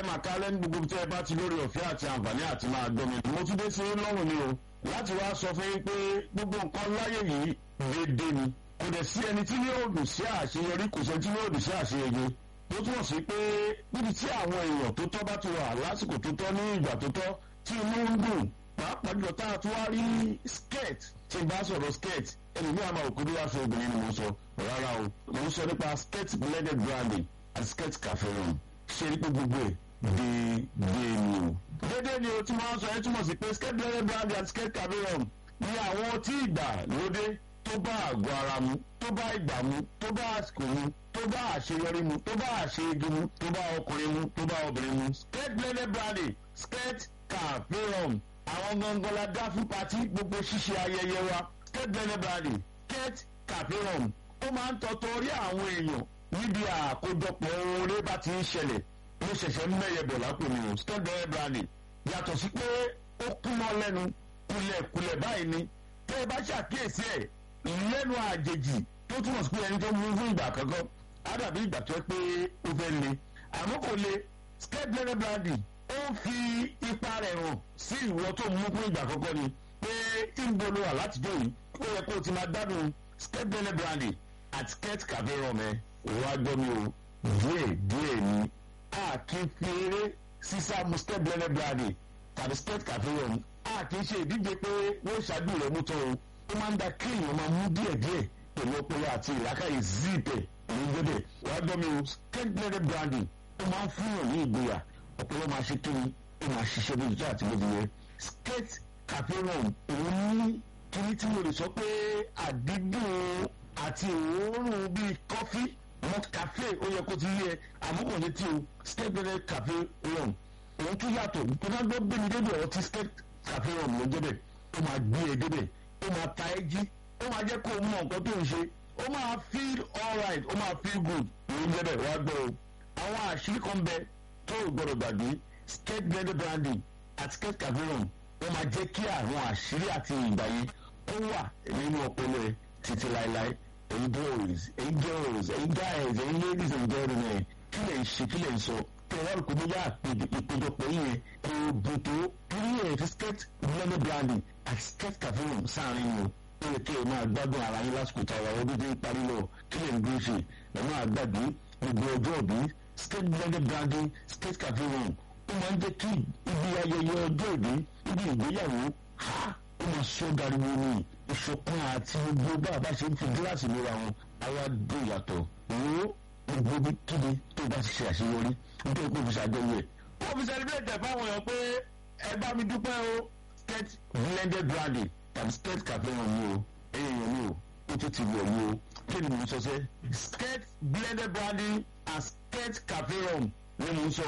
máa kálẹ̀ ní gbogbo tí ẹ bá ti lórí ọ̀fẹ́ àti àǹfààní àti máa gbọ́ mi. mo tún dé sí lọ́rùn ni o láti wá sọ fún yín pé gbogbo nǹkan láyé yìí déédéé ni kò dẹ̀ sí ẹni tí yóò dùn sí àṣeyọrí kò sẹ́ni tí yóò dùn sí àṣeyege tó túmọ̀ sí pé níbi tí àwọn èèyàn tó tọ́ bá ti wà lásìkò tó tọ́ ní ìgbà tó tọ́ tí inú ń dùn pàápàá jùlọ tá a tún wá rí skirt tí n bá sọ̀rọ̀ skirt ẹni ní àmà òkú bí wàá fi obìnrin ni mo sọ rárá o mo ń sọ nípa skirt blended branding àti skirt cafe room ṣe ní pé gbogbo ẹ̀ déédéé ni o. déédéé ni o tí wọ́n sọ ẹ́ túmọ̀ sí pé skirt blended branding àti skirt cafe room ní àwọn tí ìgbà lóde tó bá àgọ́ ara mu tó bá ìgbà mu tó bá àsìkò mu tó bá àṣeyọrí mu tó bá àṣeyege mu tó bá ọkùnrin mu tó bá obìnrin mu. skirt blended branding skirt cafe room àwọn gangan la dá fún pati gbogbo ṣíṣe ayẹyẹ wa skirt blended branding skirt cafe room ó máa ń tọ́tọ́ orí àwọn èèyàn níbi àkójọpọ̀ oore bá ti ń ṣẹlẹ̀ ló ṣẹ̀ṣẹ̀ ń mẹ́yẹ bọ̀ lápò mi o skirt blended branding yàtọ̀ sí pé ó kúnmọ́ lẹ́nu kulẹ̀kulẹ̀ báyìí ni tẹ́ ẹ bá ṣàkíyèsí ẹ̀ lẹ́nu àjèjì tó túmọ̀ sí pé ẹni tó mú fún ìgbà kankan á dàbí ìgbà tó ẹ pé ó fẹ́ le àmọ́ kò le skirt blended branding ó ń fi ipa rẹ̀ hàn sí ìwọ tó mú fún ìgbà kankan ni pé ìbolo wà látijọ́ yìí ó yẹ kó o ti máa gbádùn skirt blended branding àti skirt cafe rum ẹ òun á gbọ́ mi o díẹ̀ díẹ̀ ni a kì í fi eré sísá mu skirt blended branding tàbí skirt cafe rum a kì í ṣe ìdíje pé wọ́n ṣáájú rẹ̀ mú tán o ó máa ń da kéèyàn máa mú díẹ̀díẹ̀ pẹ̀lú ọpọlọ àti ìlàkàyè zíìpẹ̀ ní gbẹ́dẹ̀ wàá gbọ́ mi o skirt blended branding ó máa ń fún yàn ní ìgboyà ọpọlọ máa ṣe kíni ó máa ṣiṣẹ́ bójú tó àti bójú yẹ skirt cafe rum òun ní kíní tí mo lè sọ pé àdídùn àti òórùn bíi kọfí malt cafe ó yẹ kó ti yẹ àmúkò ní tí o skirt blended cafe rum òun tún yàtọ̀ tó bá gbọ́ bẹ́ẹ̀ ni débi ọ̀rọ̀ tí skirt cafe rum ló débẹ̀ ó máa gbé e débẹ̀ ó máa ta ẹ́ jí ó máa jẹ́ kó o mọ nǹkan tó ń ṣe ó máa feel alright ó máa feel good ló ń débẹ̀ wá gbọ́ o àwọn àṣírí kan bẹ tó o gbọdọ̀ gbàgbé skirt blended branding àti skirt cafe rum ó máa jẹ́ kí àwọn àṣírí àti ìgbà yẹn ó wà nínú ọpọlọ ẹ títí láéláé ẹ̀yin boys ẹ̀yin girls ẹ̀yin guys ẹ̀yin ladies and gentlemen kí lè ń ṣe kí lè ń sọ tẹ̀wọ́n kò ní yá ìpéjọpọ̀ yẹn kò dùn tó torí ẹ̀ fi skirt blended branding àti skirt cafe rum sáàrin o ó yẹ kí ẹ máa gbádùn ara yín lásìkò táwa ọdún tó ń parí lọ kí lè ń gbé ṣe ẹ máa gbàgbé gbogbo ọjọ́ òbí skirt blended branding skirt cafe rum ó máa ń jẹ́ kí ibi ayẹyẹ ọjọ́ òbí ibi ìgbéyàwó ha ó máa sọ dariwo ní ìṣọ̀kan àti gbogbo bá a bá ṣe ń fi gíláàsì lóra wọn àwa dùn yàtọ̀ wo gbogbo kíbi tó bá ti ṣe àṣeyọrí nítorí pé òfìsà àjọyọ̀ ẹ̀. ó fi celebrate fáwọn èèyàn pé ẹ bá mi dúpẹ́ o skirt blended branding tàbí skirt cafe wọn mi o èèyàn mi o ó tún ti wọ̀ mi o kí ni mo sọ sẹ́ skirt blended branding and skirt cafe rum ni mo sọ